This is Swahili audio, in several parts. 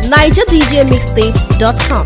NigerDJMixtapes.com.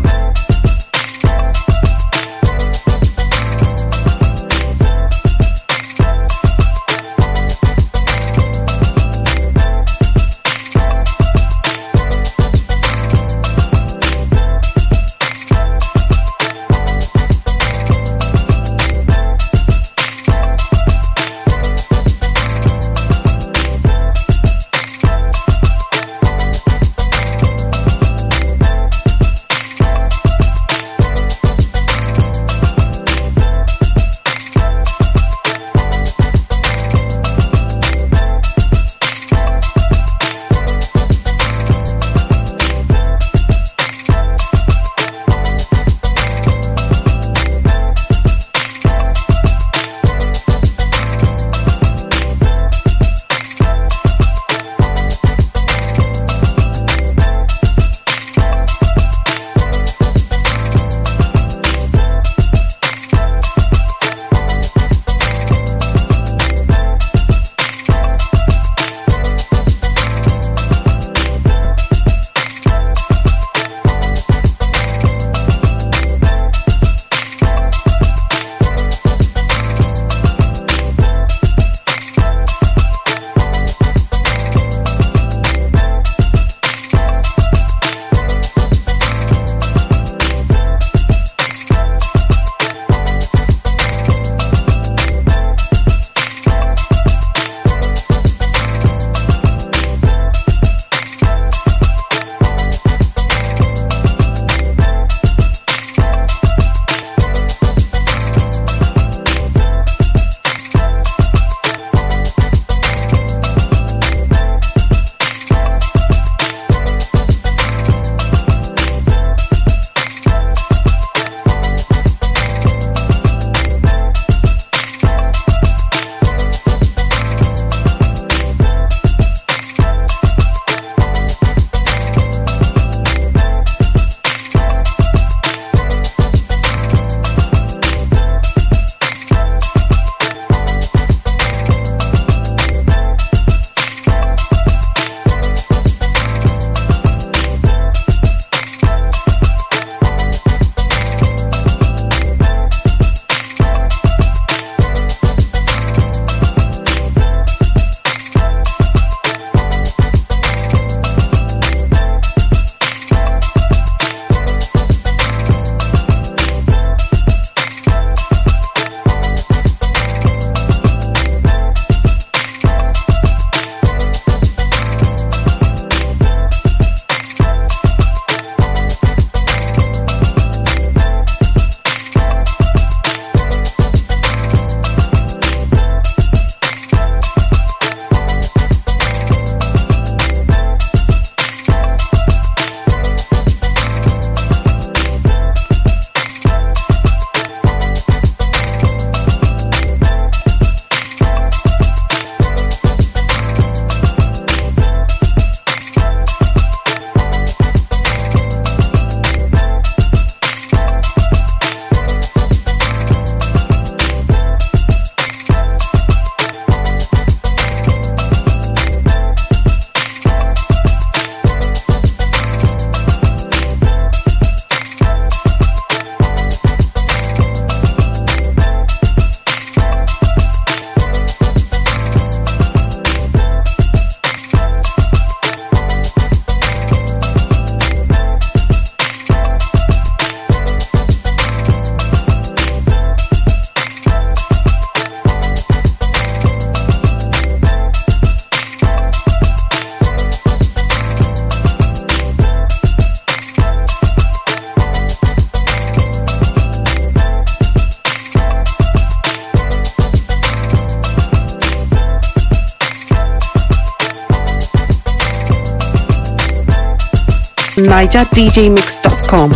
NigerDJMix.com.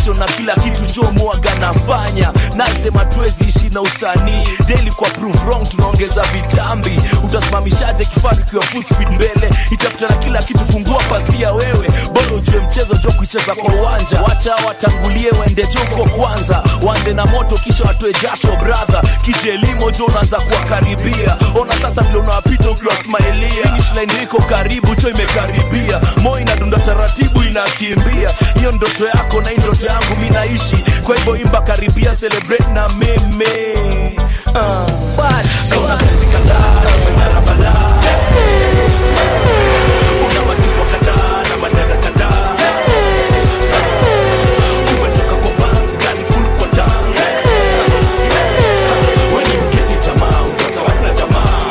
passion na kila kitu jo mwaga nafanya nasema tuwezi ishi na usanii daily kwa prove wrong tunaongeza vitambi utasimamishaje kifaru kiwa full speed mbele itafuta na kila kitu fungua pazia wewe bora ujue mchezo jo kuicheza kwa uwanja wacha watangulie waende joko kwanza wanze na moto kisha watoe jasho brother kije elimo jo unaanza kuwakaribia ona sasa vile unawapita ukiwasmailia finish line iko karibu cho imekaribia moyo inadunda taratibu inakimbia hiyo ndoto yako na hii ndoto yangu mi naishi kwa hivyo imba karibia celebrate na meme uh. Kauna kazi kadhaa na umeng'ara balaa. Una machupa kadhaa na madada kadhaa. Umetoka kwa banga ni full kwa tanga. Wewe ni mgeni jamaa, unatoka wapi na jamaa?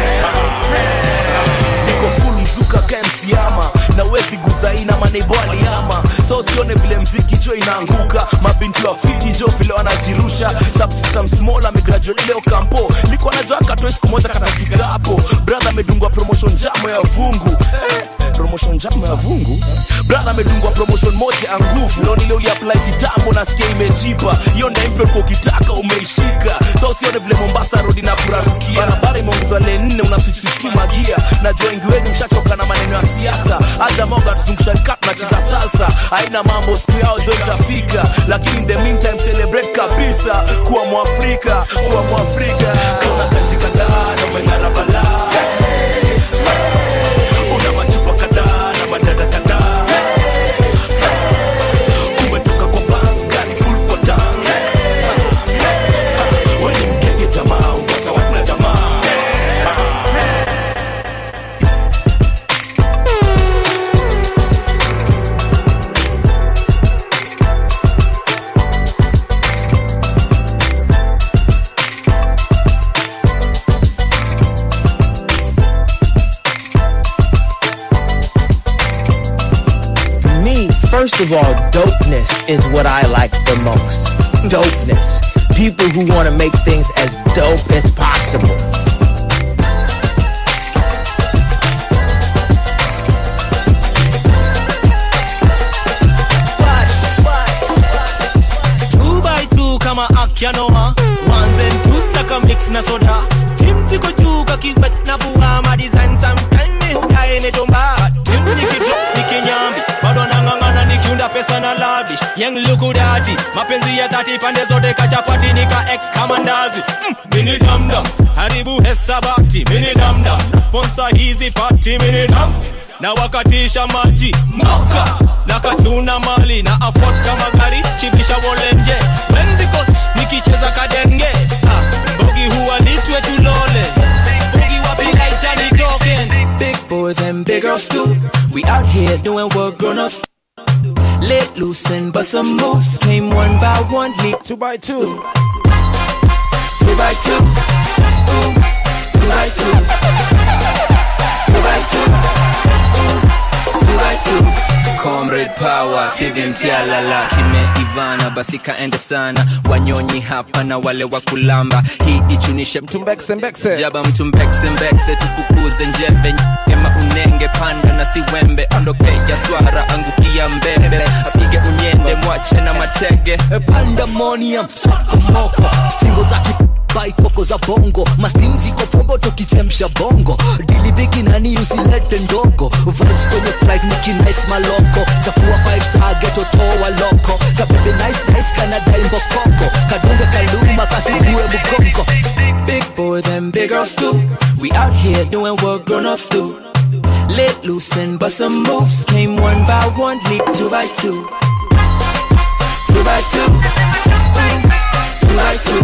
niko full mzuka kemsiama na wezi guzaina maneibo aliama so usione vile mziki jo inaanguka mabinti wa fiti jo vile wanajirusha subsystem small amegraduate leo kampo niko najua katoe siku moja katafika hapo brother amedungwa promotion jamo ya vungu eh, promotion jamo ya vungu brother amedungwa promotion moja ya nguvu leo nile uliapply kitambo nasikia imejipa hiyo ndio import kwa ukitaka umeishika so usione vile mombasa road inakurarukia barabara imeongezwa lane nne unasisisituma magia najua wengi wenu mshachoka na maneno ya siasa hata moga tuzungusha kat nacheza salsa haina mambo siku yao jo itafika lakini in the meantime celebrate kabisa kuwa mwafrika kuwa mwafrika kuna kazi kadhaa na umeng'ara balaa una machupa kadhaa na madada kadhaa umetoka kwa banga ni full kwa tanga wewe ni mkenge jamaa unatoka wapi na jamaa Me, first of all, dopeness is what I like the most. Dopeness. People who want to make things as dope as possible. two by two kama akyanoa ones and twos taka mix na soda tim ziko juu kakiwet na vua ma design sometime mi hudae netomba tim nikidrop nikinyambi bado nang'ang'ana nikiunda pesa na lavish yang lukudati mapenzi ya dhati pande zote kachapati nika ex kama ndazi mm, mini damdam haribu hesabati mini damdam na sponsor hizi pati mini dam na wakatisha maji moka na katuna mali na afford kama gari chibisha wolenje wenzikot nikicheza kadenge ah, bogi huwa litwe tulole bogi wapilaita nitoken big boys and big girls too we out here doing what grown-ups let loose and bust some moves came one by one leap two by two two by two Ooh, two by two two by two two by two comrade power tivimtialala kimeivana basi kaende sana wanyonyi hapa na wale wa kulamba hii ichunishe mtumbekse jaba mtumbekse tufukuze njeve ema unenge panda na siwembe ondokea swara angukia mbembe apige unyende mwache na matege pandemonium sokomoko stingo za baikoko za bongo mastim ziko fombo tukichemsha bongo dilibigi nani usilete ndogo vibes kwenye flight nikinice maloko chafua 5 star geto toa loko kabebe nice nice kanadai mbokoko kadunge kaluma kasugue mugongo big boys and big girls too. We out here doing what grown-ups do. Let loose and bust some moves. Came one by one, leap two by two. Two by two. Two by two.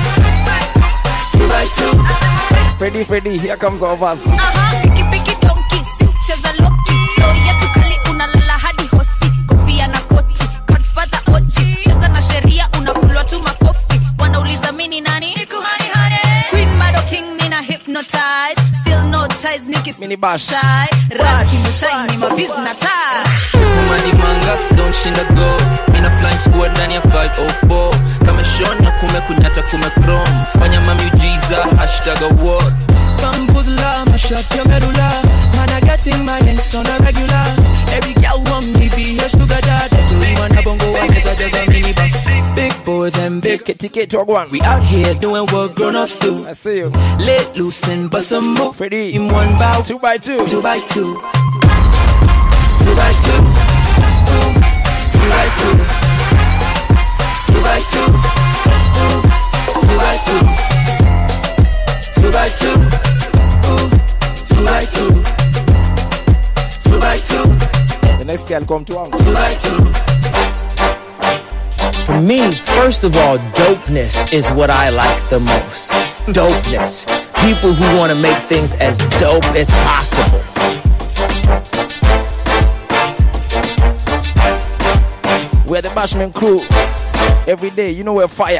Two by two. Freddy, Freddy, here comes our verse. Aha, piki piki donki, si ucheza loki Story yetu kali unalala hadi hosi Kofia na koti, Godfather oji Cheza na sheria unakulwa tu makofi Wanauliza mini nani? Niku hani hani Queen Mado King nina hypnotize Still no ties nikis Mini bash. Ranki mutai ni mabiz na tie Money mangas don't shinda go mina flying squad ndani ya 504 kama shona kume kunyata kume chrome fanya mamiujiza hashtag award Bamboozler, mash up your medulla. Man, I getting my ex on a regular. Every girl want me be a sugar daddy. Do you wanna bongo? I guess I just boys and big. Ticket to one. We out here doing what grown-ups do. I see you. Let loose and bust a move. Freddy. In one bow. Two by two. Two by two. Two by two. Two by two. Two by two. Two by two. Two by two. Two by two. Two by two. The next girl come to one. Two by two. For me, first of all, dopeness is what I like the most. Dopeness. People who want to make things as dope as possible. We're the Bashman crew. Every day, you know we're fire.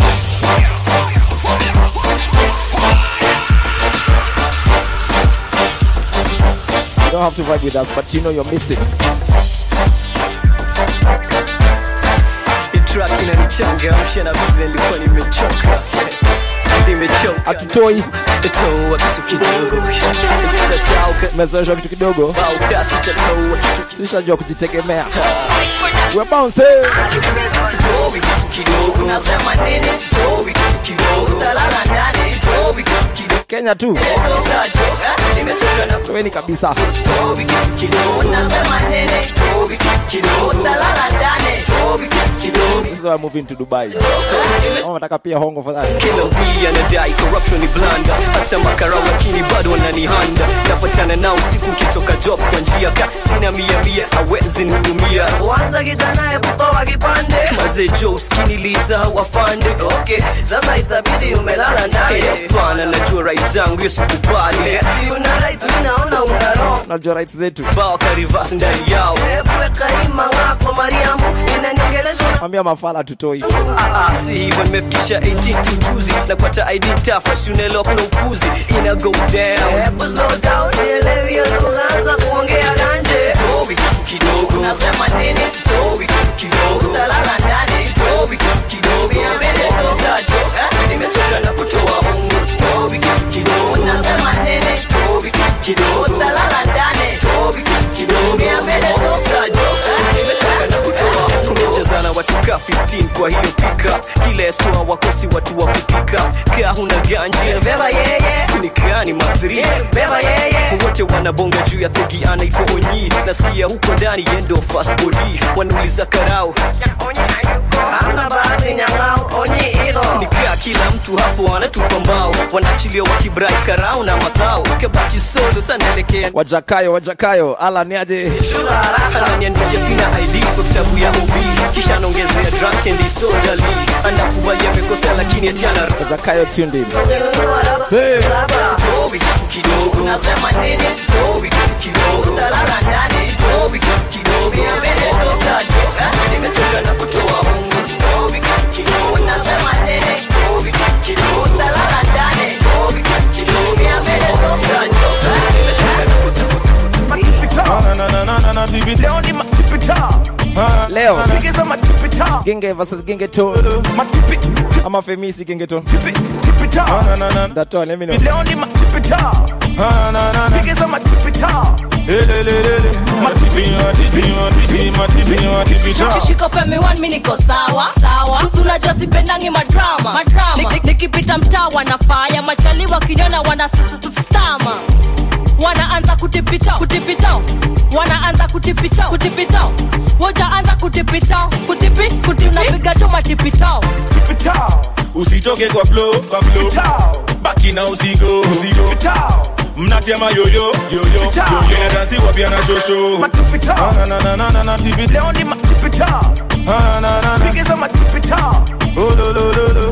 You don't have to vibe with us, but you know you're missing. Hii track inanichangamsha na vile nilikuwa nimechoka nimechoka Hatutoi, toa kitu kidogo kitatauka mezoeshwa kitu kidogo, bauka sitatoa kitu sishajua kujitegemea. We're bouncing. Sitowi kitu kidogo nasema nini sitowi kitu kidogo dalala ndani sitowi kitu kidogo Kenya tu, Sajo, eh, nimechoka na toeni kabisa. sitowi kitu kidogo nasema nini sitowi kitu kidogo dalala ndani sitowi kitu kidogo This is why I'm moving to Dubai. Kama nataka pia hongo for that. kila wii anadai corruption ni blanda hata makarau lakini bado wananihanda napatana nao siku kitoka job kwa njia ka sina mia mia hawezi nihudumia Kwanza kijana hebu toa kipande mazee jo skini lisa wafande Okay, sasa itabidi umelala ndani hapana najua right zangu hiyo sikubali Una right, mi naona una wrong Tunajua rights zetu. bao karivas ndani yao Hebu weka ima wako Mariamu Inaniongelesha Ambia mafala tutoi. Ah, ah, si hivyo nimefikisha 18 tu juzi napata id tafa shunelok na upuzi ina go down Hebu slow down Nielewi hiyo tunaanza kuongea ganje Sitowi kitu kidogo Nasema nini Sitowi kitu kidogo Utalala ndani Sitowi kitu kidogo Niambie tu. Sajo, eh, nimechoka na kutoa ungo Sitowi kitu kidogo Nasema nini Sitowi kitu kidogo Utalala ndani Sitowi kitu kidogo Niambie tu. Sajo, eh, nimechoka na kutoa ungo Tumechezana watu ka 15 kwa hiyo pika kila estoa wakosi watu wa kupika kaa huna ganji Beba yeye nikani mathri Beba yeye wote wanabonga juu ya thogi anaitwa onyi nasikia huko ndani yendo fasbodi wanauliza karao Hamna bahati nyang'au Onyi hilo nikaa kila mtu hapo anatupa mbao wanaachilia wakibrai karao na madhao kabaki solo sanaelekea Wajakayo, wajakayo. Ala ni aje? Shula haraka ananiandikia sina id kwa kitabu ya ob kisha anaongezea drunk and disorderly anakubali amekosea lakini atiana Wajakayo tuned in. Nunua raba Say. Saba Sitowi kitu kidogo Nasema nini Sitowi kitu kidogo Utalala ndani Sitowi kitu kidogo Niambie tu. Sajo, eh, nimechoka na kutoa ungo Sitowi kitu kidogo Nasema nini Sitowi kitu kidogo Utalala ndani Sitowi kitu kidogo Niambie tu. Sajo, eh, nimechoka na kutoa Leo Genge versus Genge Tone. Ama Femisi Genge Tone. That's all, let me know. Shika pembe one mi niko sawa sawa, sisi unajua sipendangi madrama madrama. Nik- Nikipita mtaa wanafaya machali wakiniona wana stama wanaanza kutipita kutipita wanaanza kutipita kutipita woja anza kutipita kutipi kuti unapiga tu matipitao usitoke kwa flow kwa flow baki na usigo usigo mnatema yoyo yoyo yoyo inadansiwa pia na shosho Ah, na, na, na, na, na, tipita. Ah, na, na, na. Oh, lo, lo, lo, lo.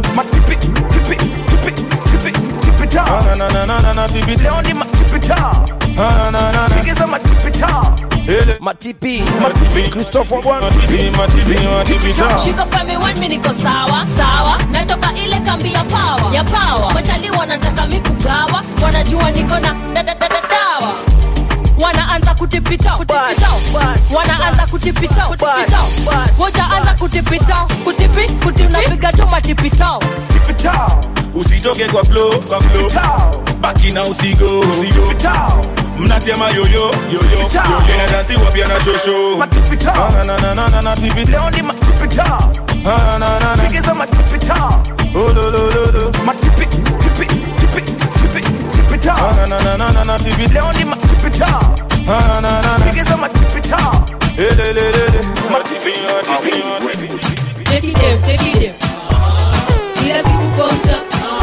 Ah, na, na, na, na, na, na, tipita. Ah, na, na, na. Ele. Matipi. Matipi. Christopher Gwan. Matipi, matipi, matipita. shika pembe one mi niko sawa sawa natoka ile kambi ya pawa ya pawa machali wanataka mi kugawa wanajua niko na dadadadawa wanaanza kutipita kutipita wanaanza kutipita kutipita woja anza kutipita kutipi kuti unapiga tu matipitao usitoke kwa flow kwa flow baki na usigo usigo mnatema yoyo yoyo yoyo inadansiwa pia na shosho Ah, na, na, na, na, na, tipita. Ah, na, na, na. Figures on my tippy top. Oh, lo, lo, lo, lo. My tippy, tippy, tippy, tippy, tippy top. Ah, na, na, na, na, na, tippy top. Leo ni my tippy top. Ah, na, na, na. Figures on my tippy top. Eh, le, le, le, le. My tippy, my tippy, my tippy. Take it them, take it them. Kila siku konta.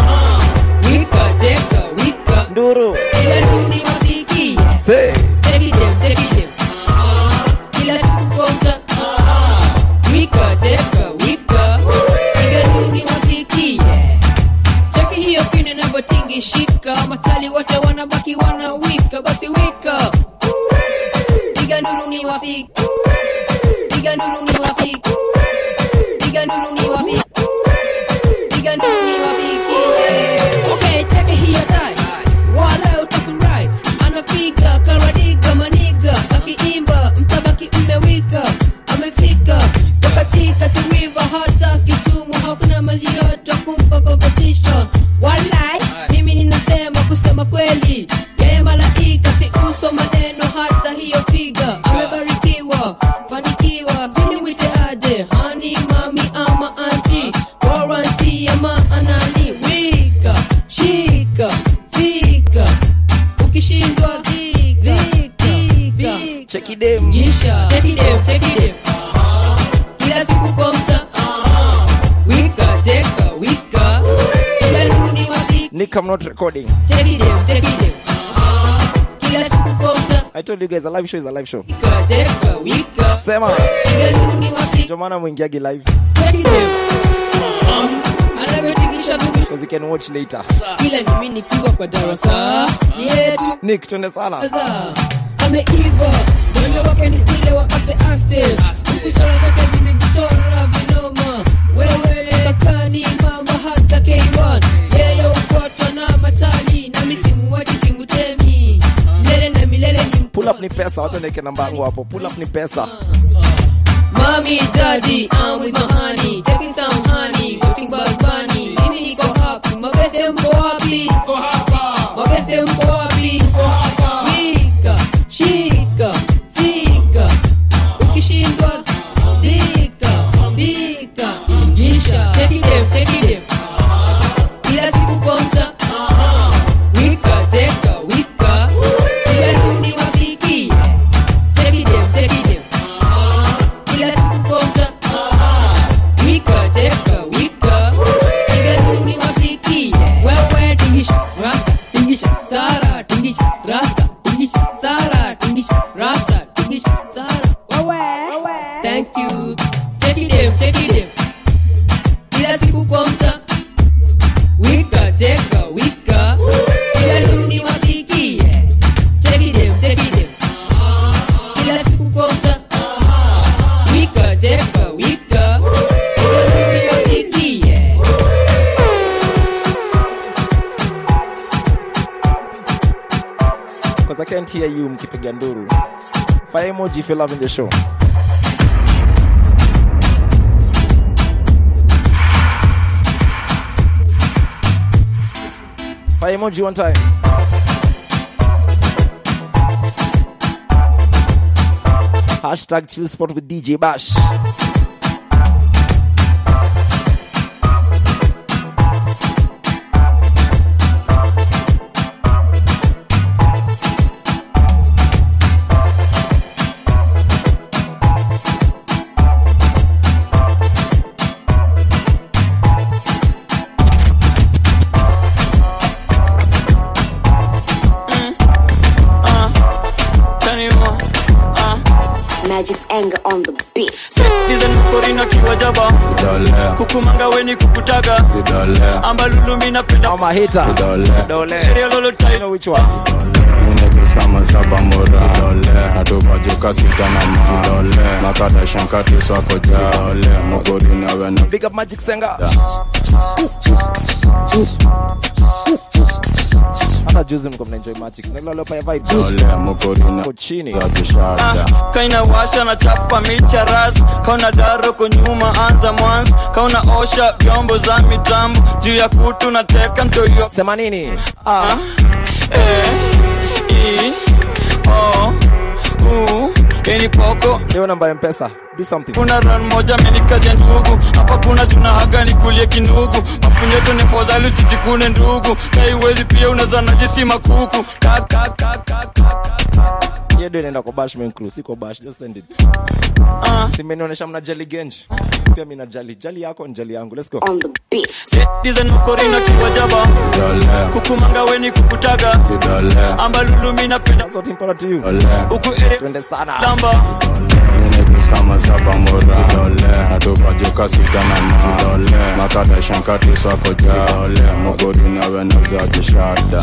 Wika, teka, wika. Nduru. Kila duni wasiki. Say. Take it them, take it them. Kila siku konta. Wika, teka, wika. Kila duni wasiki. Cheki hiyo kine inavyotingishika. Matali wote wanabaki wanawika. Basi wika. Piga nduru ni wasiki. Piga nduru ni wasiki. Piga nduru ni wasiki. Piga nduru ni wasiki. Okay, check it here tai. Wala utakurai. Anapiga karadiga maniga. Akiimba mtabaki mmewika. Amefika. Katika tiriva hata Kisumu hakuna maji yote kumpa competition. Walai, mimi ninasema kusema kweli. Yeye malaika si uso maneno hata hiyo figa. Amebarikiwa, fanikiwa. Sini mwite aje, hani mami ama anti. Warranty ya maanani. Wika, shika, fika. Ukishindwa zika, zika. Check it them. Gisha. Check it them, check it them. Kila siku kwa mta. Wika, teka, wika. Kila nuni wasika. Nick, I'm not recording. Check it them, check it them. Kila siku kwa mta. I told you guys a live show is a live show. Wika, teka, wika. Sema. Kila nuni wasika. Ndio maana mwingiagi live. Check it them. Anavyotingisha gubi. Because you can watch later. Kila ni mimi nikiwa kwa darasa yetu Nick, twende sana. Sasa, ameiva mwendo wake ni ule wa aste aste kusara zake zimejichora vinoma wewe kakani mama hata K1 yeye ufuatwa na matali na misimu waji simutemi milele na milele ni Pull up ni pesa, watu ndeke namba yangu hapo. Pull up ni pesa. Mommy, daddy, I'm with my honey. Taking some honey, watching Bad Bunny. Mimi niko happy, mabeste mko wapi? Mabeste mko wapi? Wika, shika, fika. Ukishindwa, zika, bika, ingisha. Take it them, take it them. Kila siku kwa mta. Wika, teka, wika. Kila duni wasiki. Take it them, take it them. Kila siku konta Wika teka wika Piga duni wasiki Wewe tingisha rasa Tingisha sara Tingisha rasa Tingisha sara Tingisha rasa Tingisha sara Wewe Thank you Check it them Check it them Kila siku konta Wika teka wika Piga duni wasiki Check it them Check it them Kila siku konta Wika, teka, wika. Wasikie. Because I can't hear you mkipiga nduru. Fire emoji if you're loving the show. Fire emoji one time. Hashtag chill spot with DJ Bash. Magic's anger on the beat. korina kiwajaba kukumanga weni kukutaga ambalulumi napenda Area lolo tight. which one Niggas kama saba mora natupajuka sita na ma makada shankati swako ja mugori nawe na Big up Magic Senga. Hata juzi mko mnaenjoy Magic. Ndio leo paya vibes. dole mugori na Uko chini. yajishada kaina washa na chapa micha ras kauna daro kunyuma anza mwanzo kauna osha vyombo za mitambo juu ya kutu na teka mtoyo sema nini ah. eh, i, o, u, eni poko Leo namba ya mpesa do something kuna ran moja menikaja ndugu hapa kuna tunahaga nikulie kinugu mapunyeto ni fadhali usijikune ndugu kaiwezi pia unaweza najisi makuku Ka- ka- ka- ka- ka- hiyo ndio inaenda kwa bashman crew si kwa bash just send it simenionyesha mna jali genji pia mimi na jali jali yako ni jali yangu let's go On the beat. dizen mokorina kiwajaba kukumanga weni kukutaga ambalulumi napenda sote impara to you huku ere twende sana lamba Niggas kama saba mora dole Atupajuka sita na ma dole Makada shankati swako dole Mogori na weneza kishada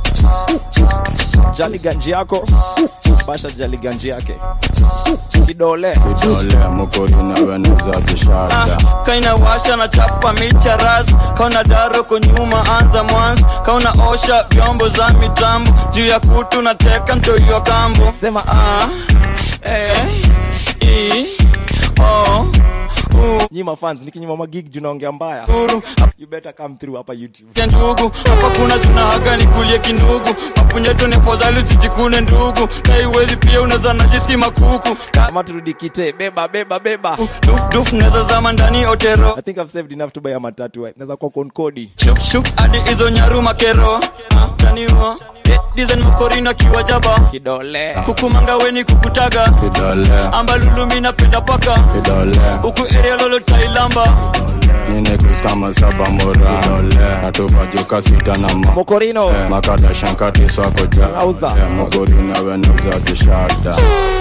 jali ganji yako basha jali ganji yake kidole Kidole mogori na weneza kishada kaina washa na chapa micha ras kauna daro kunyuma anza mwanzo kauna osha vyombo za mitambo juu ya kutu na teka mtoiwa kambo sema ah, eh, i, o, u, nyima fans nikinyima magig juu naongea mbaya uru you better come through hapa youtube ya ndugu hapa kuna tunahaga nikulie kinugu mapunyeto ni fadhali usijikune ndugu kaiwezi pia unaweza najisi makuku kama turudi kite beba beba beba duf duf naweza zama ndani otero i think i've saved enough to buy a matatu eh. naweza kwa konkodi shuk shuk hadi hizo nyaru makero taniwa dizen makorina kiwajaba kidole kukumanga weni kukutaga Kidole ambalulumi napenda paka Kidole huku area lolo tailamba Niggas kama saba mora dole Atupajuka sita na ma mokorino Makada shankati swako Auza. dole Mogori na weneza kishada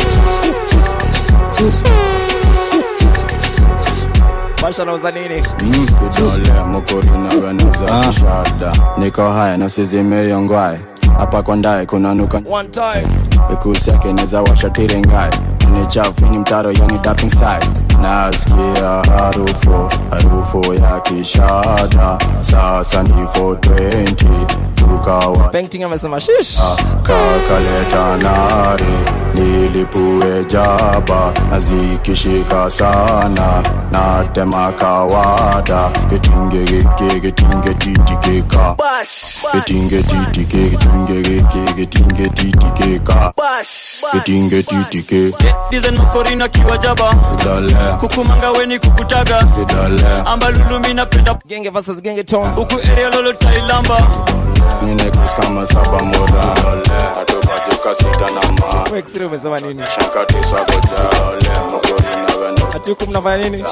basha nauza nini Mm, kidole mokori na weneza kishada niko haya nasizimeyongwae hapa kwa ndae kunanuka one time ikusi yake neza washatirengae ni chafu ni mtaro yani dapping side nasikia harufu harufu ya kishada sasa ni 420 tukawa painting amesema shish kakaleta nari nilipue jaba nazikishika sana natema kawada getinge geke getinge titikeka getinge titike getinge geke getinge titikeka getinge titike dizen makorina kiwajaba kidole kukumanga weni kukutaga kidole ambalulumi napenda genge versus genge tone huku area lolo tailamba ninekus kama saba mora dole atokajuka sita na ma Wexire umesema nini shankatiswakojale mogori na wene ati huku mnafanya nini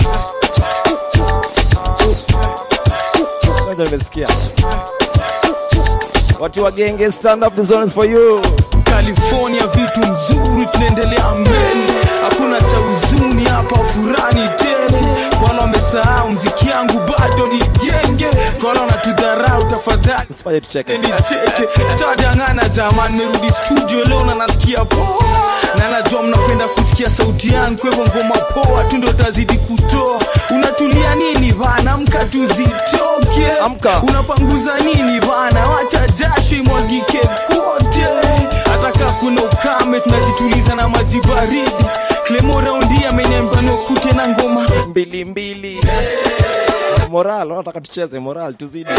kwanza nimesikia watu wa genge stand up the zone is for you california vitu mzuri tunaendelea mbele hakuna cha huzuni hapa furani tele kwa wale wamesahau mziki yangu bado ni genge kwa wale wanatudharau tafadhali usifanye tucheke nicheke stadangana jamani merudi studio leo na nasikia poa na najua mnapenda kusikia sauti yangu kwa hivyo ngoma poa tu ndo tazidi kutoa unatulia nini bana amka tuzitoke Amka. unapanguza nini bana wacha jasho imwagike kote hata kaa kuna ukame tunajituliza na maji baridi klemo raundi ameniambia nokute na ngoma mbili mbili moral wanataka tucheze moral tuzidi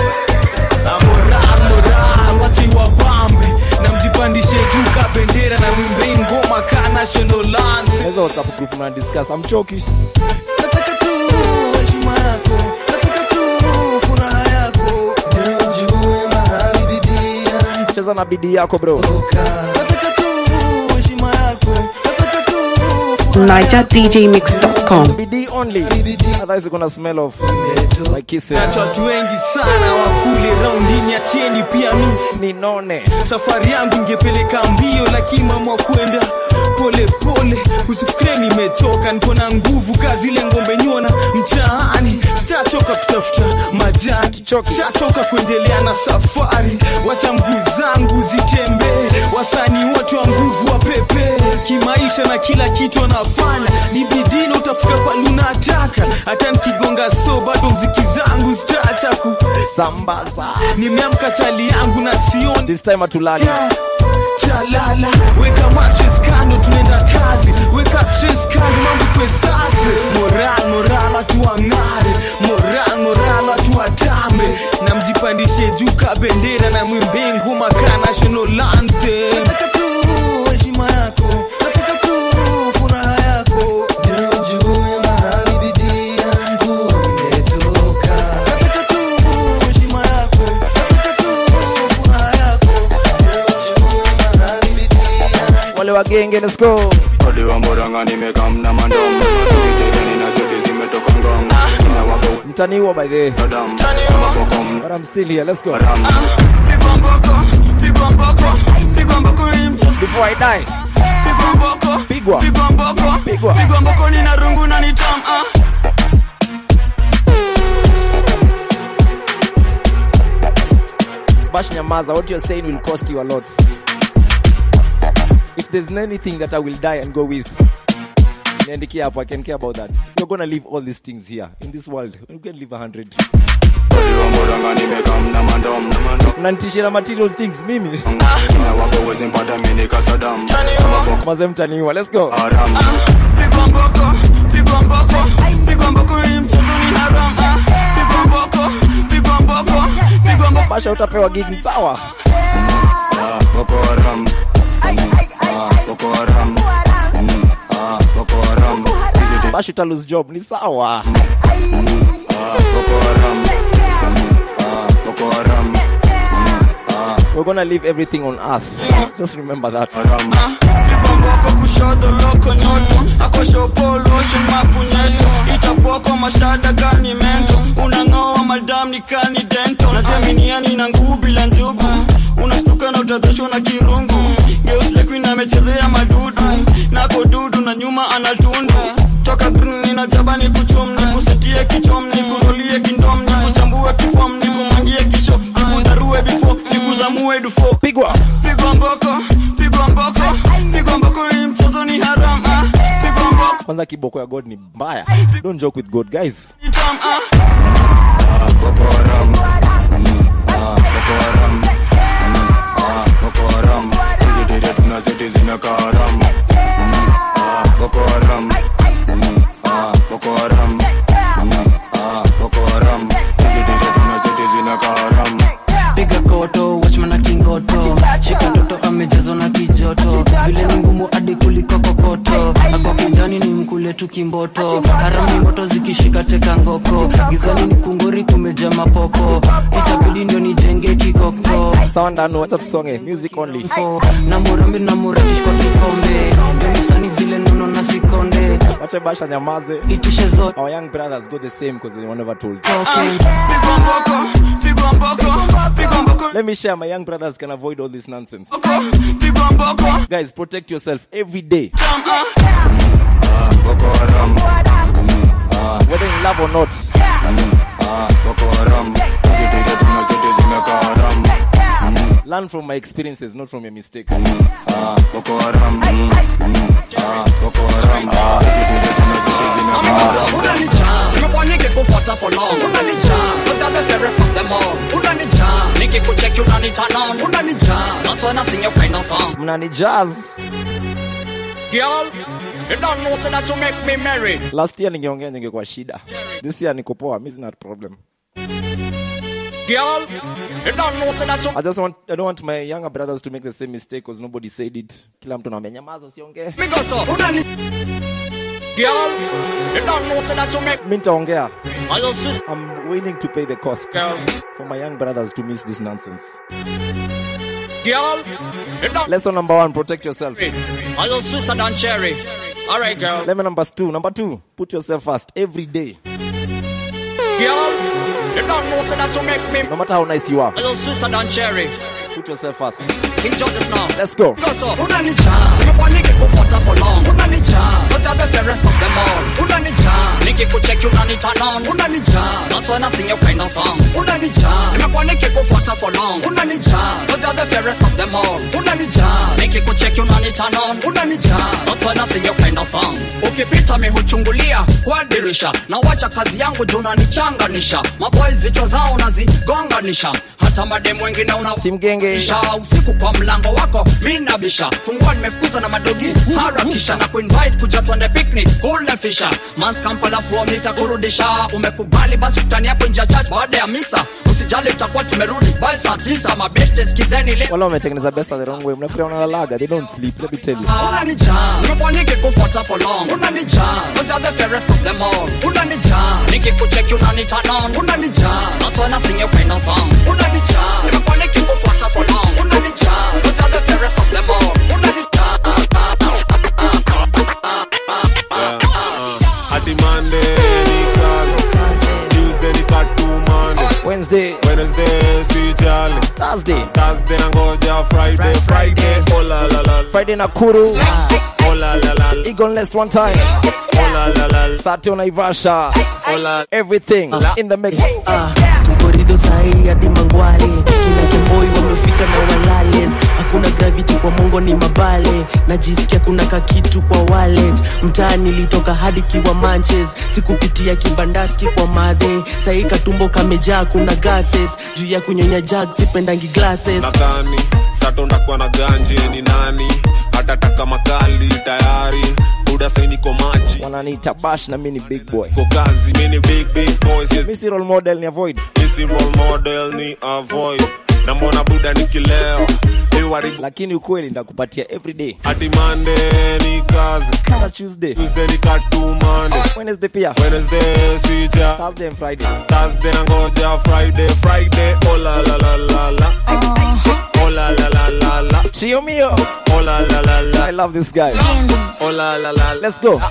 Na moral moral wache wabambe na mjipandishe juu ka bendera na mwimbe ngoma ka national anthem naweza whatsapp group mna discuss amchoki nataka tu heshima yako nataka tu furaha yako ujue mahali bidii yangu cheza na bidii yako bro nataka tu heshima yako nataka tu furaha NigerDJMix.com. bidii only otherwise kuna smell of like kisses nacho watu wengi sana wakule raundini achieni pia mi ninone safari yangu ingepeleka mbio lakini mama kwenda pole pole usifikire nimechoka niko na nguvu kazi ile ngombe nyona mtaani sitachoka kutafuta majani sitachoka kuendelea na safari wacha mguu zangu zitembee wasanii wote wa nguvu wa pepe kimaisha na kila kitu anafanya ni bidii na utafika pale unataka hata nikigonga so bado mziki zangu zitaacha ku sambaza nimeamka chali yangu na sioni this time atulali chalala weka mattress kando tunaenda kazi weka stress kando mambo kwe safi moral moral watu wang'are moral moral watu watambe na mjipandishe juu ka bendera na mwimbe ngoma ka national anthem nataka tu heshima yako nataka tu furaha yako wa genge let's go Odi wa mboranga nimekamna mandom Zitereni na zote zimetoka ngong Ina wabo mtaniwa by the way Adam Kama bokom but I'm still here let's go Pigwa mboko, pigwa mboko, pigwa mboko hii mtu. before I die Pigwa mboko, pigwa pigwa mboko, Pigwa. pigwa mboko nina rungu na ni tam ah. Bash Nyamaza, what you're saying will cost you a lot. If there's anything that I will die and go with, niandikia hapo, I can care about that. You're gonna leave all these things here in this world. You can leave a hundred. Odi wa mboranga nimekamna mandom Unanitishia na material things mimi. Ina wabo wezi mpata mini kasadam Kama bokom Maze mtaniwa, let's go. haram Pigwa mboko, pigwa mboko, pigwa mboko hii mchezo ni haram ah. Pigwa mboko, pigwa mboko, pigwa mboko. Basha utapewa gig ni sawa. Ah, Boko Haram Ah, Boko Haram Mm, ah, Boko Haram Hizi Basha uta lose job ni sawa. Ah, Boko Haram Ah, Boko Haram Ah, We're gonna leave everything on earth. Just remember that. Haram Pigwa mboko kushoto loko nyoto akosho polo shemapu nyeto itapoko mashada gani mento unang'oa madam ni kani dento najaminiani na nguu bila njugu unastuka na utadhoshwa na kirungu geuslekuin amechezea madudu nako dudu na nyuma anatundu toka green ninajaba ni kuchum ni kusetie kichom ni kurolie kindom ni kuchambue kifom ni kumangie kicho ni kudarue bifo ni kuzamue dufo Pigwa. pigwa mboko pigwa mboko pigwa mboko hii mchezo ni haram ah. pigwa mboko Kwanza kiboko ya God ni mbaya. Don't joke with God, guys. ni tam ah. Ah, Boko Haram Mm, ah, Boko Haram Mm, ah, Boko Haram Hizi dire tuna zote zinakaa haram Mm, ah, Boko Haram Mm, ah, Boko Haram Mm, ah, Boko Haram Hizi dire tuna zote zinakaa haram piga koto watchman na kingoto shika toto amejazwa na kijoto vile ni ngumu hadi kuliko kokoto akwa kijani ni mkule tu kimboto harami moto zikishika teka ngoko gizani ni kungori kumeja mapopo itabidi ndio nijenge kikoko Sawa ndano, wacha tusonge. Music only. Fo, na murambi na muratish kwa kikombe demisani vile nono na sikonde Wacha Basha nyamaze. itishe zote Our young brothers go the same because they were never told. okay. pigwa mboko pigwa mboko pigwa mboko Let me share my young brothers can avoid all this nonsense. pigwa mboko Guys, protect yourself every day. tam ah. Ah, Boko Haram Mm, ah, Whether in love or not. mm, ah, Boko Haram Hizi dire tuna zote zinakaa haram Mm, Learn from my experiences, not from your mistake. ah, Boko Haram Mm, mm, ah, Boko Haram Ah, hizi dire tuna zote zinakaa haram unanijaa nimekuwa nikikufuata for long unanijaa cause you're the fairest of them all unanijaa nikikucheki unanitanon unanijaa that's when I sing your kind of song Mnani jazz. girl you don't know so that you make me merry Last year ningeongea ningekuwa shida. This year niko poa, mi sina problem. girl you don't know so that you I just want I don't want my younger brothers to make the same mistake because nobody said it. Kila mtu anaambia nyamaza usiongee. me go so unani girl you don't know so that you make Mimi nitaongea. I just sweet I'm willing to pay the cost girl for my young brothers to miss this nonsense. girl you don't Lesson number one, protect yourself. I just sweeter than cherry all right girl Lemon number two. Number two, put yourself first every day. girl you don't know so that you make me No matter how nice you are, I just sweeter than cherry put yourself first. King George's now Let's go. Go so unanijaa nimekuwa nikikufuata for long unanijaa cause you're the fairest of them all unanijaa nikikucheki unanitanon unanijaa that's when I sing your kind of song unanijaa nimekuwa nikikufuata for long unanijaa cause you're the fairest of them all unanijaa nikikucheki unanitanon unanijaa that's when I sing your kind of song ukipita mi huchungulia kwa dirisha na wacha kazi yangu juu unanichanganisha maboys vichwa zao nazigonganisha hata mademu wengine una Team Genge. Bisha usiku kwa mlango wako mi nabisha fungua nimefukuza na madogi harakisha na kuinvite kuja twende picnic kule fisha mans kampala fuo nitakurudisha umekubali basi utani hapo nje ya church baada ya misa usijali tutakuwa tumerudi by saa tisa mabeste skizeni le Wala wametengeneza besta the wrong way. Mnafikiria wanalalaga. They don't sleep. Let me tell you. unanijaa nimekuwa nikikufuata for long unanijaa cause you're the fairest of them all unanijaa nikikucheki unanitanon unanijaa that's when I sing your kind of song unanijaa nimekuwa nikikufuata for long unanijaa cause you're the fairest of them all unanijaa ati Monday ni kazi Tuesday ni katumane Wednesday Wednesday si jali Thursday Thursday nangoja Friday Friday oh la la la Friday Nakuru oh la la la Eagle Nest one time oh la la la Saturday Naivasha oh la Everything in the mix korido sahi hadi mangware kina kemboi wamefika na walales hakuna gravity kwa mongo ni mabale najisikia kuna kakitu kwa wallet mtaa nilitoka hadi kiwa manches sikupitia kibandaski kwa madhe sahi katumbo kamejaa kuna gases juu ya kunyonya jag sipendangi glasses nadhani sato ndakuwa na ganje ni nani atataka makali tayari buda sai niko maji wananiita bash na mimi ni big boy ko kazi mi ni big big boys yes. mi si role model ni avoid misi role model ni avoid na mbona buda nikileo iwaribu lakini ukweli ndakupatia everyday hadi Monday ni kazi kama Tuesday Tuesday ni katumane Wednesday pia Wednesday sija Thursday and Friday Thursday nangoja Friday Friday oh la la la la la oh la la la la la Chio mio oh la la la la I love this guy oh la la la la let's go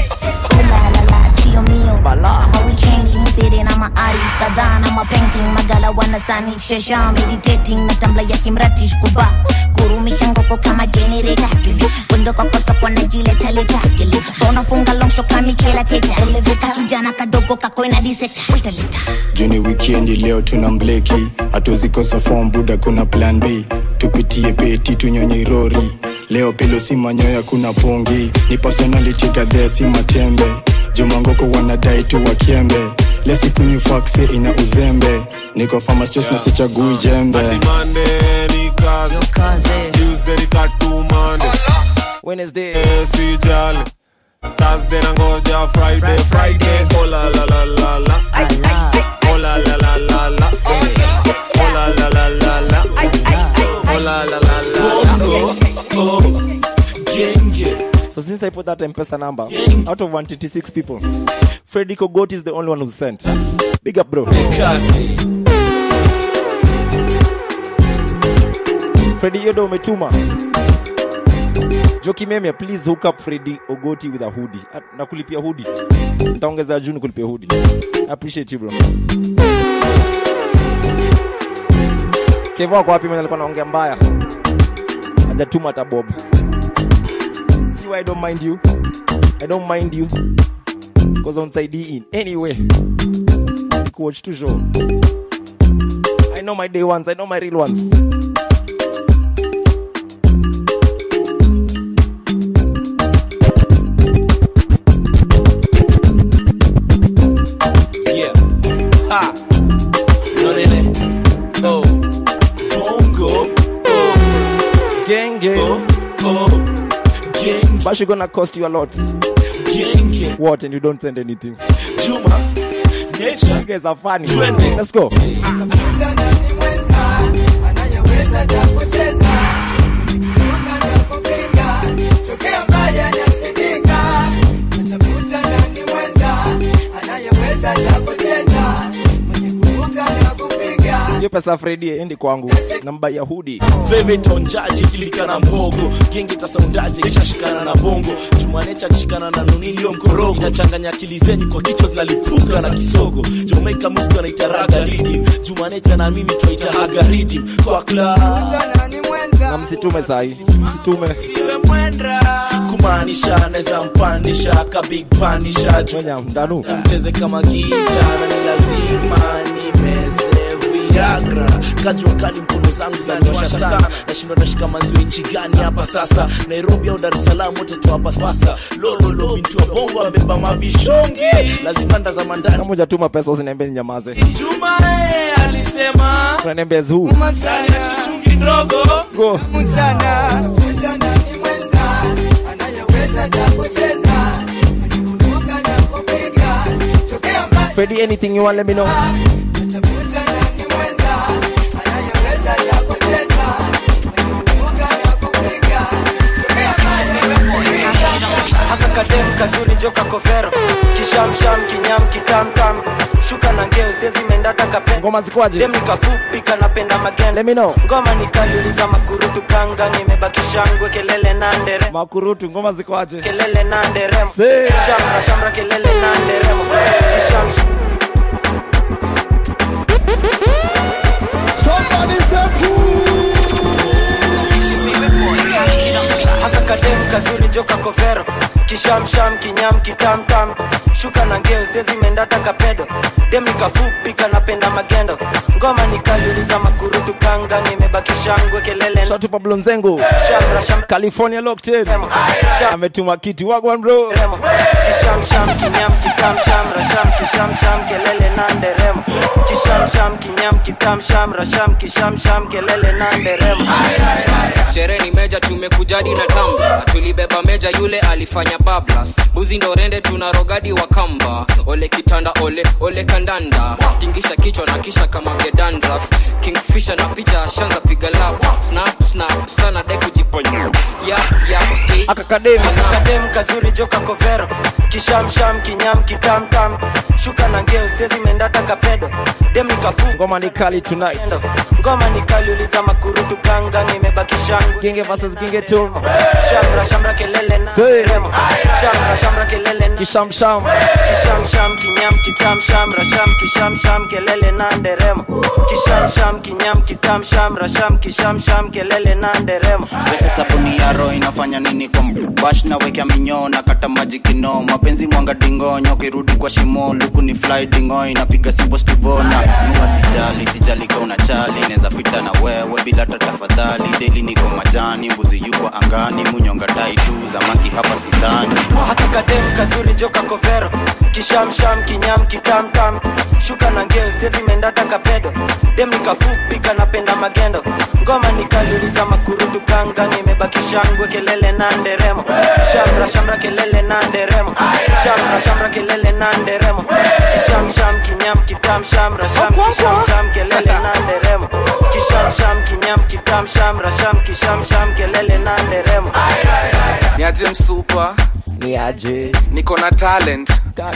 chio mio bala ama weekendi msiri na maarif kadhaa na mapainting magala wanasanif shasha meditating na tambla ya kimratish kuba kurumisha ngoko kama generator wendo kwa kosa kwa najiletaleta unafunga longsho kamikela teta eleveta kijana kadogo kakoina diseta wetaleta juni wikendi leo tuna mbleki hatuzikosa form buda kuna plan b tupitie peti tunyonye rori leo pilo si manyoya kuna pungi ni personality gadhee si matembe jumangoko wanadai tu wakiembe lesikunywi fakse ina uzembe niko famastos na sichagui jembe hadi Monday ni kazi Tuesday ni katumane Wednesday sijali Thursday nangoja Friday Friday oh la la la la la oh la la la la la oh la la la la la oh la la la la la So since I put that M-Pesa number, out of 186 people, Freddy Kogot is the only one who sent. Big up, bro. Freddy Yodo umetuma. Joki Memia, please hook up Freddy Ogoti with a hoodie. Ah, Nakulipia hoodie. Nitaongeza June kulipia hoodie. I appreciate you, bro. Kevo wako wapi mwenye alikuwa anaongea mbaya? Hajatuma hata bob. See why I don't mind you? I don't mind you. Because on side in anyway. Coach to show. I know my day ones, I know my real ones. Yeah. Ha. Nonene. Oh. Bongo. Oh. Genge. Oh. Oh. Genge. But she gonna cost you a lot. Genge. What? And you don't send anything. Juma. Nature. You guys are funny. Twende. Let's go. hiyo pesa Fredi endi kwangu namba ya hudi Favorite onjaji kilika na mbogo genge tasaundaje kishashikana na bongo jumanecha akishikana na nunilio mkorogo inachanganya akili zenyu kwa kichwa zinalipuka na kisogo Jamaica music anaita raga rhythm jumanecha na mimi twaita haga rhythm kwa club na msitume sahi msitume siwe mwendra kumaanisha naweza mpandisha ka big panisha Ngoja, ndanu mcheze kama gita na ni lazima nimeze viagra kajua kali mkono zangu zaniwasha sana nashindwa nashika manziwa nchi gani hapa sasa nairobi au dar es salaam wote tu hapa sasa lololo binti wa bongo abeba mavishongi lazima ndazama ndani kama hujatuma pesa usiniambie ninyamaze juma eh, alisema unaniambia zuu chungi ndogo go Freddy anything you want let me know haka kadem kazuri joka kovero kishamsham kinyam kitamtam shuka na ngeo siezi mendata kapenda ngoma zikwaje dem nikafupi kanapenda magenda Let me know. ngoma nikaliuliza makurutu kanga nimebaki shangwe kelele na ndere makurutu ngoma zikwaje kelele na nderemo Say. shamra shamra kelele na nderemo kishamsha Somebody say haka kadem kazuri joka kovero kishamsham kinyam kitamtam shuka na ngeo sezi mendata kapedo dem nikafupi kanapenda magendo ngoma nikaliuliza makurutu kanga nimebaki shangwe kelele Shout to Pablo Nzengo shamra shamra California locked in ametuma kiti wagwan bro kishamsham kinyam kitam shamra sham kishamsham kelele na nderemo kishamsham kinyam kitam shamra sham kishamsham kelele na nderemo sherehe ni meja tumekujadi na tamba tulibeba meja yule alifanya bablas buzi ndo rende tuna rogadi wa kamba ole kitanda ole ole kandanda tingisha kichwa na kisha kama gedandraf kingfisha na picha ashanza piga lap snap snap sana de kujiponya yap yap hey. akakadem akakadem kazuri joka kovero kishamsham kinyam kitamtam shuka na ngeo siezi mendata kapedo dem nikafu ngoma ni kali tonight ngoma nikaliuliza makurutu kanga nimebaki shangu Ginge versus Ginge tune shamra shamra kelele na Say. remo shamra shamra kelele na kishamsham kishamsham kinyam kitam shamra sham kishamsham kelele na nderemo kishamsham kinyam kitam shamra sham kishamsham kelele na nderemo pesa sabuni ya roho inafanya nini kwa bash na wekea minyoo na kata maji kino mapenzi mwanga dingonyo kirudi kwa shimo luku ni fly dingo inapiga simbo stivona nuwa sijali sijali ka unachali neza pita na wewe bila hata tafadhali deli niko majani mbuzi yuko angani munyonga tai tu zamaki hapa sidhani haka kadem kazuri joka kovero kishamsham kinyam kitamtam shuka na ngeo siezi mendata kapedo dem nikafupi kanapenda magendo ngoma nikaliuliza makurutu kanga nimebaki shangwe kelele na nderemo shamra shamra kelele na nderemo shamra shamra kelele na nderemo kishamsham kinyam kitam shamra sham kishamsham kelele na nderemo kishamsham kinyam kitam shamra sham kishamsham kelele na nderemo niaje msupa ni aje niko na talent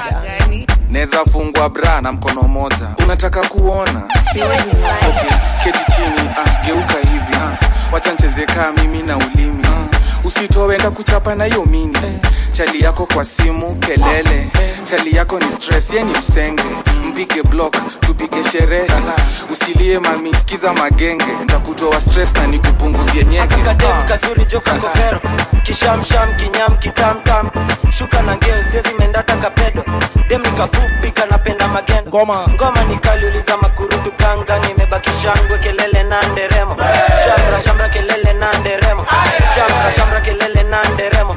naweza fungwa bra na mkono moja unataka kuona okay, keti chini ah, geuka hivi ah, wacha ncheze kaa mimi na ulimi ah, usitowenda kuchapa na hiyo mini chali yako kwa simu kelele chali yako ni stress ye ni msenge mpige block tupige sherehe usilie mami sikiza magenge ntakutoa stress na nikupunguzie nyeke kadem kazuri joka kovero kishamsham kinyam kitamtam shuka na ngeo siezi mendata kapedo dem nikafupi kanapenda magendo ngoma ngoma nikaliuliza makurutu kanga nimebaki shangwe kelele na nderemo shamra shamra kelele na nderemo shamra shamra kelele na nderemo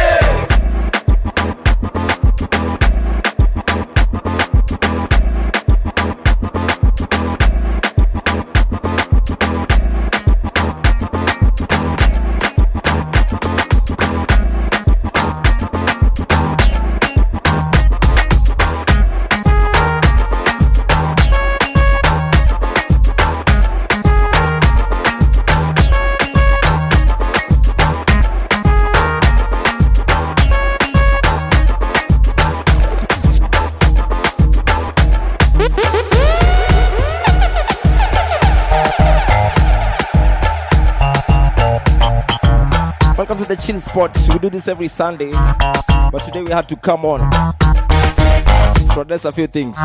Welcome to the chill spot. We do this every Sunday, but today we had to come on to address a few things.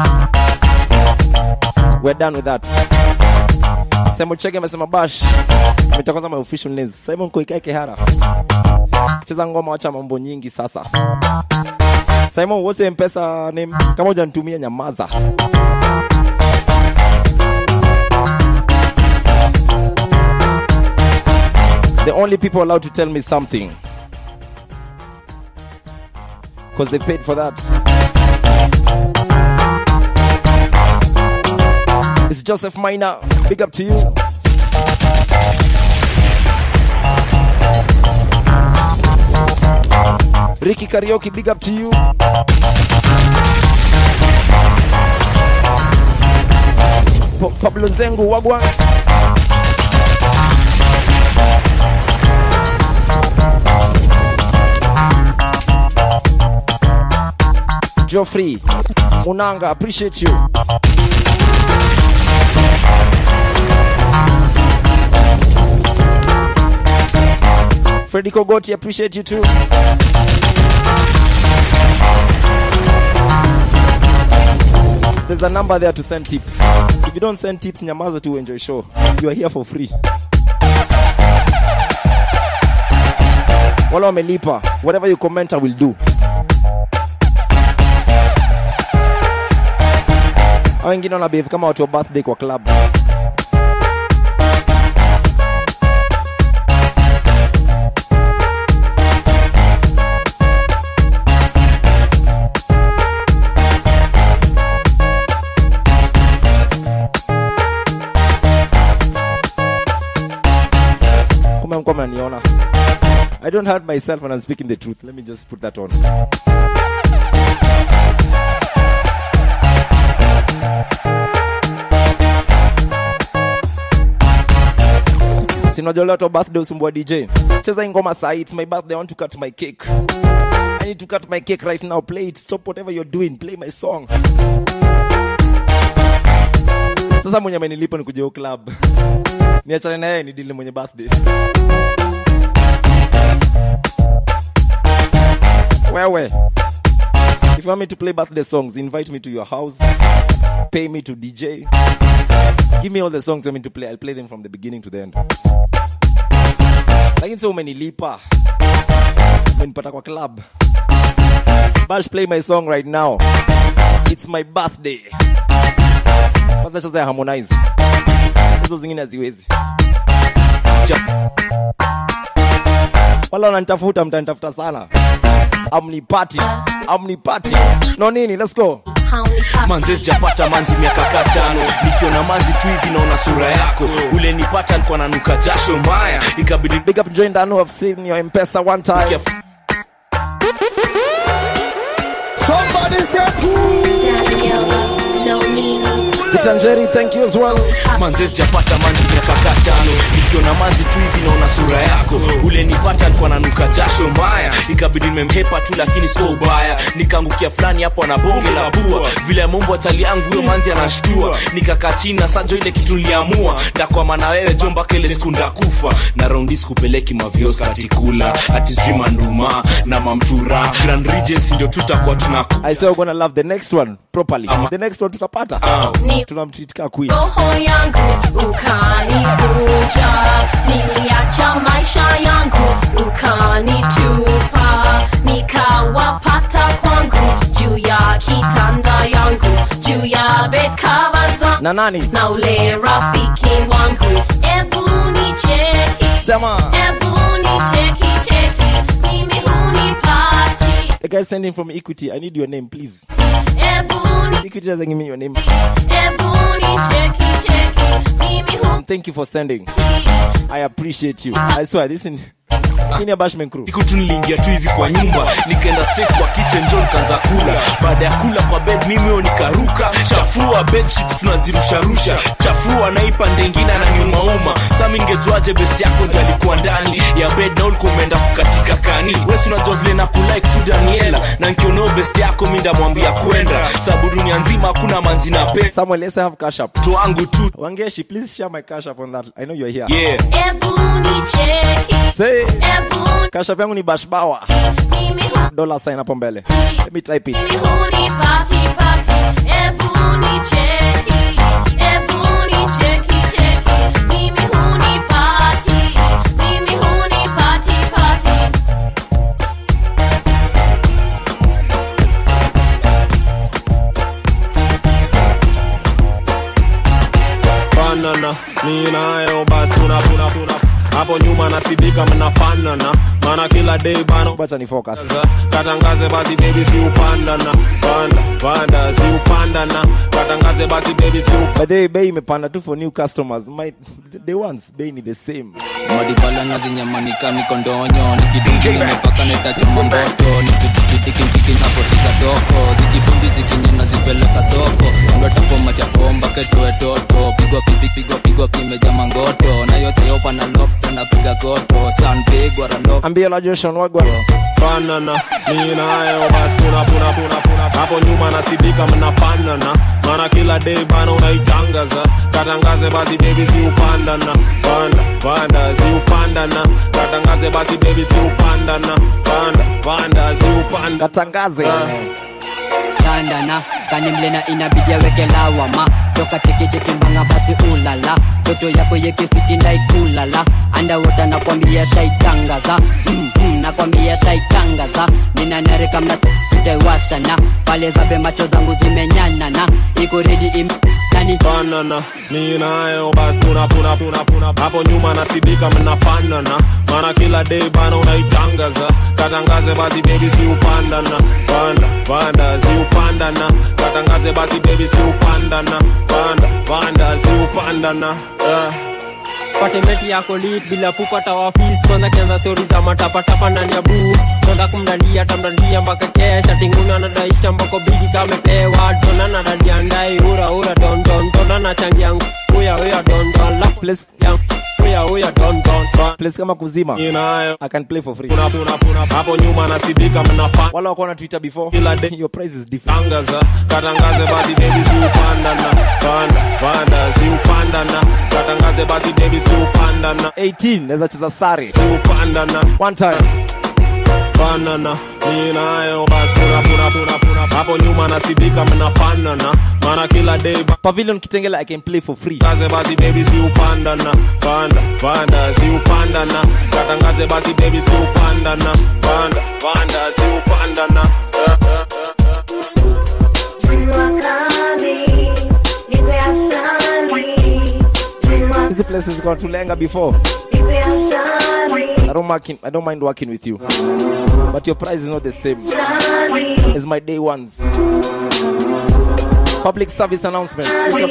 We're done with that. Simon Chege amesema bash mitakoza my official names. Simon Koikai Kehara. Cheza ngoma wacha mambo nyingi sasa. Simon what's your mpesa name? Kama hujanitumia nyamaza. The only people allowed to tell me something. Because they paid for that. It's Joseph Minor. Big up to you. Ricky Karaoke, big up to you. Pa- Pablo Zengu, Wagwan. Geoffrey Munanga, appreciate you. Freddy Kogoti, appreciate you too. There's a number there to send tips. If you don't send tips, nyamaza to enjoy show. You are here for free. Wala wamelipa. Whatever you comment, I will do. Hao wengine wana behave kama watu wa birthday kwa club. Kumbe mko mnaniona. I don't hurt myself when I'm speaking the truth. Let me just put that on. sinajolea to birthday usumbua dj cheza hii ngoma sahi it's my birthday i want to cut my cake i need to cut my cake right now play it stop whatever you're doing play my song sasa mwenye amenilipa ni kuja hiyo club niachane na yeye ni dili mwenye birthday wewe if you want me to play birthday songs invite me to your house pay me to dj give me all the songs you want me to play i'll play them from the beginning to the end lakini sio umenilipa umenipata kwa club bash play my song right now it's my birthday kwanza cheza ya harmonize hizo zingine haziwezi Cha- wala wananitafuta mtanitafuta sana amnipati amnipati no nini let's go manze sijapata manzi miaka katano nikiona manzi tu hivi naona sura yako ule nipata alikuwa nanuka jasho mbaya ikabidi big up join dano have seen your mpesa one time Somebody Kitanjeri, thank you as well. manze sijapata manzi miaka katano nikiona manzi tu hivi naona sura yako ule nipata alikuwa nanuka jasho mbaya ikabidi nimemhepa tu lakini sio ubaya nikaangukia fulani hapo na bonge la bua vile mumbo atali yangu huyo manzi anashtua nikakaa chini na sajo ile kitu niliamua ndakwama na wewe jo mpaka ile siku ndakufa na raundi sikupeleki mavios katikula ati sijui manduma na mamtura grand regency ndio tutakuwa tunaku I say we're gonna love the next one properly. The next one tutapata. Ni- Tunamtreat ka queen. roho yangu ukanivuja niliacha maisha yangu ukanitupa nikawapata kwangu juu ya kitanda yangu juu ya bekava zangu Na nani? na ule rafiki wangu ebu nicheki Sema. ebu nicheki cheki mimi hunipati The guy sending from Equity. I need your name, please. ebu Equity doesn't give me your name. ebu nicheki cheki mimi hunipati Thank you for sending. I appreciate you. I swear this in in your bashman crew. siku tu niliingia tu hivi kwa nyumba nikaenda straight kwa kitchen jo nikaanza kula baada ya kula kwa bed mimi huyo nikaruka chafua bedsheets tunazirusharusha chafua naipa ndengine ananiumauma sa mi ningejuaje best yako ndio alikuwa ndani ya bed na ulikuwa umeenda kukatika kani wesi unajua vile na kulike tu daniela na nkioneo best yako mi ndamwambia kwenda sababu dunia nzima hakuna manzi na pe Samuel, let's have cash up. to wangu tu Wangeshi, please share my cash up on that. I know you're here. yeah ebu nicheki Say, ebu cash up yangu ni bashbawa. mimi Dollar sign hapo mbele. Let me type it. hunipati pati ebu nicheki ebu nicheki cheki mimi hunipati mimi hunipati pati fanana mi nayo basi tunapuna tuna hapo nyuma nasidika mnafanana maana kila day bana Bacha ni focus. katangaze basi baby si upandana panda panda si upandana katangaze basi baby si upandana By the way, bei imepanda tu for new customers. My the ones bei ni the same. madibala na zinyamanika niko ndonyo nikidijimepaka netachoma mboto nikitikitiki napoteza doko zikibumbi zikinyana zipeleka soko ndotapoma cha bomba ketoe toto pigwa pipi pigwa pigwa kimeja mangoto na yote yopa na lokta napiga goto sanpigwa rando Ambia la Joshua Wagwan. fanana mi nayo bas tuna puna puna puna hapo nyuma nasidika mnafanana maana kila day bana unaitangaza katangaze basi baby si upandana panda panda si upandana katangaze basi baby si upandana panda panda si upanda katangaze shandana kanimlena inabidi aweke lawama toka tekechekimbanga basi ulala toto yako yekefitinda ikulala andawota nakwambia shaitangaza mm, mm, nakwambia shaitangaza ninanareka mna tutaiwashana pale zabe macho zangu zimenyanana iko redi im nani banana mi nayo bas tuna puna puna puna hapo nyuma nasidika mnafanana maana kila day bana unaitangaza katangaze basi baby si upandana panda panda si upandana katangaze basi baby si upandana panda panda si upandana uh. patemeti yako lit bila kupata wafis kwanza kianza stori za matapatapa ndani ya buu tonda kumdalia tamdalia mpaka kesha tinguna nadaisha mbako bigi kamepewa tona nadadiandai ura ura dondon tona nachangia uya uya dondon la place ya uya uya dondon place kama kuzima inayo i can play for free puna puna puna hapo nyuma nasidika mnafanya wala wako na twitter before kila day your price is different tangaza katangaze basi baby si upandana panda panda si upandana katangaze basi baby si upandana 18 naweza cheza sare si upandana one time banana mi nayo bas puna puna puna puna hapo nyuma nasidika mnafanana maana kila day ba- pavilion kitengela i can play for free katangaze basi baby si upandana panda panda si upandana katangaze basi baby si upandana panda panda si upandana uh, uh, uh, uh. hizi places zilikuwa tulenga before I don't, mark I don't mind working with you but your price is not the same as my day ones public service announcement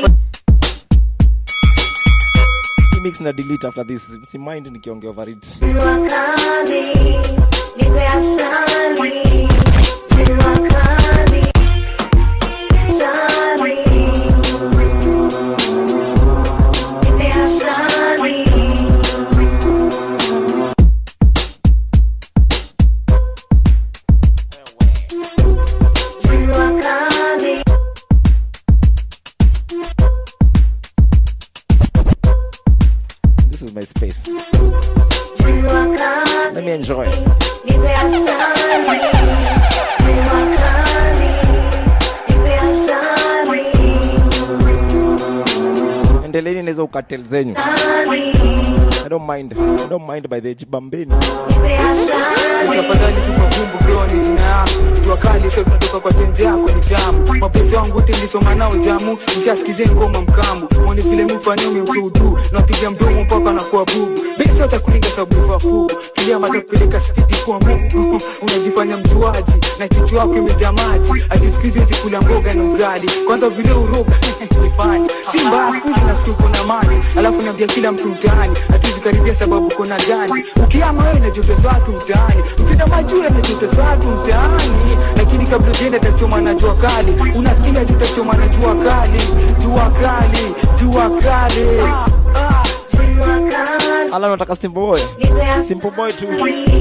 Hii mix na delete after this si mind nikiongea over it this is my space let me enjoy endeleni naweza ukatel zenyu I don't mind. I don't mind by the jibambeni tafadhali tupa vumbu groni jina yangu jua kali sasa tunatoka kwa tenzi yako ni tamu mapenzi wangu wote nilisoma nao jamu nishasikizie ngoma mkambu mwone vile mfanyumi msudu napiga mdomo mpaka na kuwa bubu besi wacha kulinga sababu ya fugu kilia mata kupeleka spidi kwa mungu unajifanya mjuaji na kichwa yako imejaa maji akisikizi hizi kula mboga na ugali kwanza vile uroga ni fani si mbaya siku hizi nasikia kuna maji alafu niambia kila mtu mtaani hatuwezi karibia sababu kuna jani ukiama wewe najotesa watu mtaani ukienda majuu najotesa watu mtaani lakini kabla ujienda tachoma na jua kali unasikia tu tachoma na jua kali jua kali jua kali ala nataka simple boy simple boy tu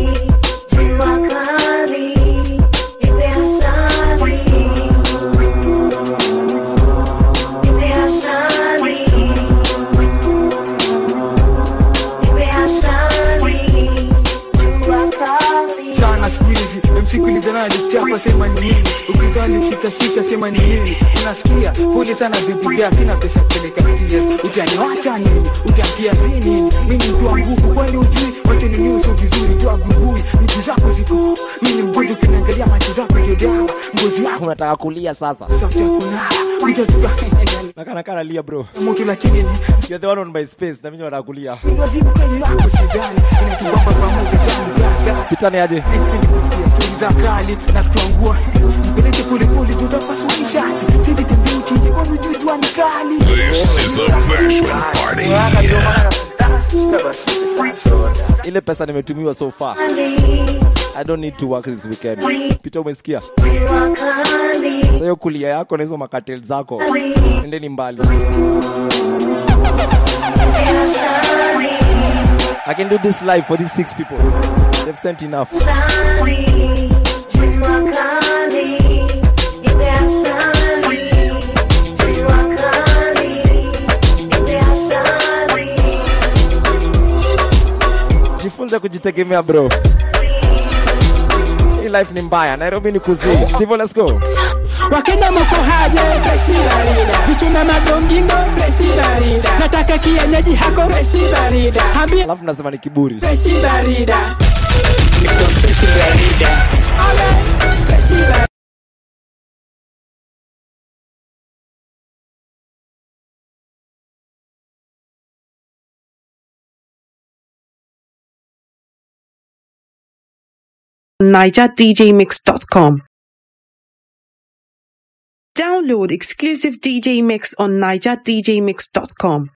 sana siku hizi msikulizana alichapa sema ni nini ukizaa alishikashika sema ni nini unasikia pole sana bibiga sina pesa kupeleka stias utaniwacha nini utantia si nini mimi mtu wa nguvu kwani ujui wacho ni nyuso vizuri tu agugui miguu zako ziko mimi mgonjwa ukiniangalia macho zako ndio dawa ngozi yako unataka kulia sasa safuta kunara utatuka nakanakana lia bro mtu lakini ni you're the one on my space na mimi nataka kulia wazibu kweli yako sidhani inatubamba pamoja tangu gaza pitani aje stori za kali na kutuangua mpeleke polepole tutapasulisha sisi tembea uchinji kwa mjuu jua ni kali This is the Bashment Party. ile pesa nimetumiwa so far i don't need to work this weekend pita umesikia Sasa hiyo kulia yako na hizo makatel zako endeni mbali i can do this live for these six people they've sent enough jifunze kujitegemea bro hii life ni mbaya nairobi ni kuzii stivo let's go wakenya moko haje fresi barida vichuna madongingo fresi barida nataka kienyeji hako fresi barida Hambi alafu nasema ni kiburi fresi barida niko fresi barida Ale, fresi barida nigerdjmix.com. Download exclusive DJ mix on nigerdjmix.com.